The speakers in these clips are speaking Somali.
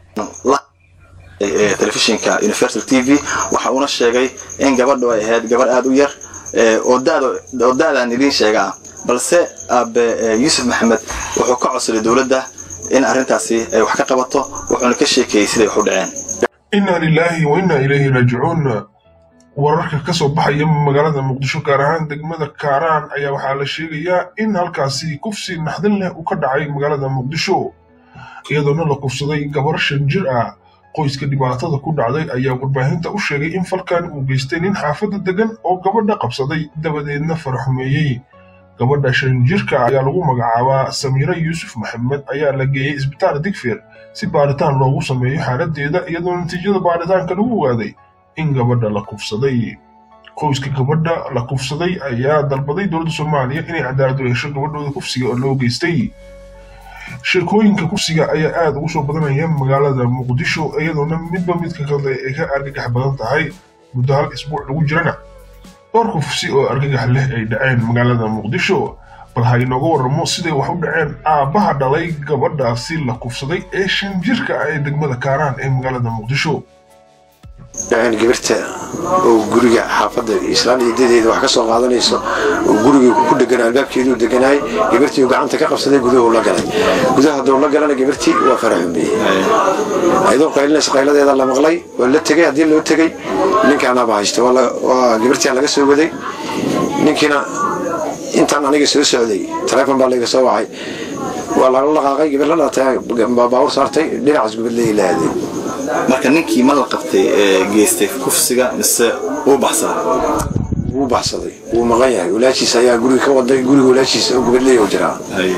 telefishinka universal t v waxa uuna sheegay in gabadhu ay ahayd gabarh aada u yar oo da-daan idiin sheegaa balse aabe yuusuf maxamed wuxuu ka codsaday dowladda in arrintaasi ay wax ka qabato wuxuuna ka sheekeeyey siday wax u dhaceen inna lilaahi wa inna ilayhi raajicuun wararka ka soo baxaya magaalada muqdisho gaar ahaan degmada kaaraan ayaa waxaa la sheegayaa in halkaasi kufsi naxdin leh uu ka dhacay magaalada muqdisho iyadoona la kufsaday gabar shan jir ah qoyska dhibaatada ku dhacday ayaa warbaahinta u sheegay in falkan uu geystay nin xaafadda degan oo gabadha qabsaday dabadeedna faraxumeeyey gabadha shan jirka ayaa lagu magacaabaa samiira yuusuf maxamed ayaa la geeyey isbitaal digfeer si baaritaan loogu sameeyo xaaladdeeda iyadoo natiijada baaritaanka lagu ogaaday in gabadha la kufsaday qoyska gabadha la kufsaday ayaa dalbaday dowladda soomaaliya inay cadaalad u hesho gabadhooda kufsiga oo loo geystay sheekooyinka kufsiga ayaa aada ugu soo badanaya magaalada muqdisho iyadoona midba midka kale ay ka argagax badan tahay muddo hal isbuuc lagu jirana dhowr kufsi oo argagax leh ay dhaceen magaalada muqdisho bal ha inooga warramo siday wax u dhaceen aabbaha dhalay gabadhaasi la kufsaday ee shan jirka ah ee degmada kaaraan ee magaalada muqdisho dhaceen gabirta oo guriga xaafadda islaan eedadeeda wax ka soo qaadanayso oo gurigii ku dhegan albaabkeeduu deganaay gabirtii uu gacanta ka qabsaday guduhu la galay gudaha hadduu la galana gabirtii waa faraxumeeyey ayadoo qaylinaysa qayladeeda la maqlay waa la tegey haddii loo tegey ninkaanaaba haysta waa gabirtii laga soo waday ninkiina intaan aniga soo socday taleefon baa layga soo wacay waa lala dhaqaaqay gabar la dhaatay baawur saartay dhinacaas gubadley la aadeen marka ninkii ma la qabtay ee geystay kufsiga mise uu baxsaday wuu baxsaday wuu maqan yahay walaashiis ayaa guriga ka waday guriga walaashiisa oo gubadley u jiraa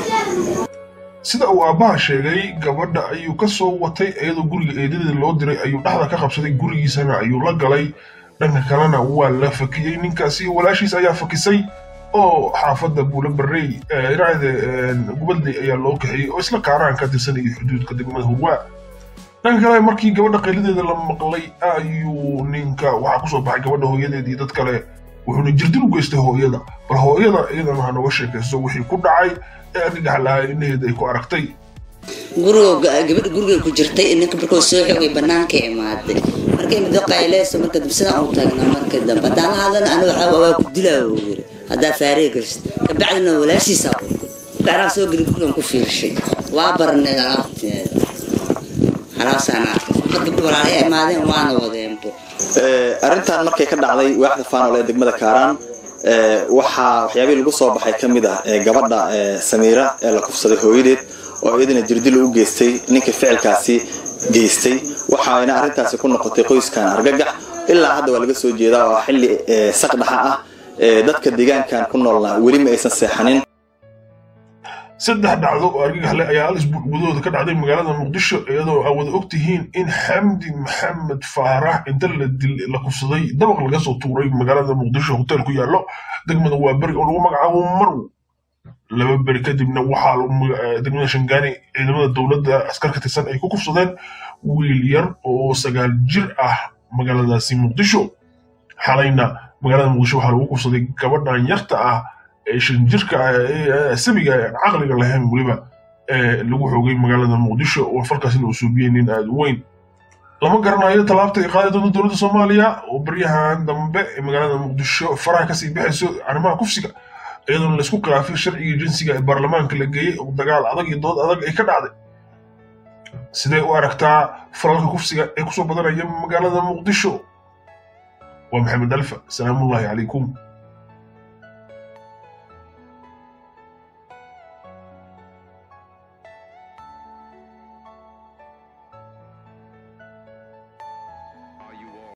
sida uu aabbaha sheegay gabadha ayuu ka soo watay iyadoo guriga eedadeeda loo diray ayuu dhexda ka qabsaday gurigiisana ayuu la galay dhanka kalena waa la fakiyey ninkaasi walaashiis ayaa fakisay oo xaafadda buula barrey dhinaceeda gubadley ayaa loo kaxeeyey oo isla kaaraan ka tirsanayay xuduudka degmada hurwaa dhanka kale markii gabadha qayladeeda la maqlay ayuu ninka waxaa kusoo baxay gabadha hooyadeed iyo dad kale wuxuuna jirdil u geystay hooyada bal hooyada iyadana ha nooga sheekayso wixii ku dhacay ee argagax lahaa indhaheeda ay ku aragtay guriga gabadha guriga ku jirtay ninka markuu soo xogay banaanka imaaday markay muddo qayleyso marka dambe sidaan u taagna marka dambe haddaan la hadlana aniga waxaa waa ku dilaa uu yiri haddaa faaree gelisid kabacdina walaashiisa garaa soo geli gurigan ku fiirshay waa barneed alaabteeda halaasaan arkay marka gabdho walaalay ay imaadeen waana wadeenbo arrintan markay ka dhacday waaxda faanol ee degmada kaaraan waxaa waxyaabihii lagu soo baxay ka mid ah gabadha samiira ee la kufsaday hooyadeed oo iyadana jirdil u geystay ninka ficilkaasi geystay waxayna arrintaasi ku noqotay qoyskan argagax ilaa hadda waa laga soo jeedaa oo xilli saqdhaxa ah dadka deegaankan ku noolna weli ma aysan seexanin saddex dhacdo oo argagax leh ayaa hal isbuuc gudahooda ka dhacday magaalada muqdisho iyadoo aa wada og tihiin in xamdi maxamed faarax inta la kufsaday dabaq laga soo tuuray magaalada muqdisho hotel ku yaallo degmada waa beri oo lagu magacaabo marw laba beri kadibna waxaa degmada shangaani ciidamada dowladda askar ka tirsan ay ku kufsadeen wiil yar oo sagaal jir ah magaaladaasi muqdisho xalayna magaalada muqdisho waxaa lagu kufsaday gabadhan yarta ah ee shan jirka sabiga aan caqliga lahayn weliba lagu xoogay magaalada muqdisho oo falkaasina uu suubiyey nin aada u weyn lama garanayo tallaabta ay qaadi doonto dowladda soomaaliya oo baryahan dambe ee magaalada muqdisho faraha kasii baxayso arrimaha kufsiga iyadoona laysku khilaafay sharciga jinsiga ee baarlamaanka la geeyey oo dagaal adag iyo dood adag ay ka dhacday sidee u aragtaa falalka kufsiga ee kusoo badanaya magaalada muqdisho waa maxamed alfa salaamullaahi calaykum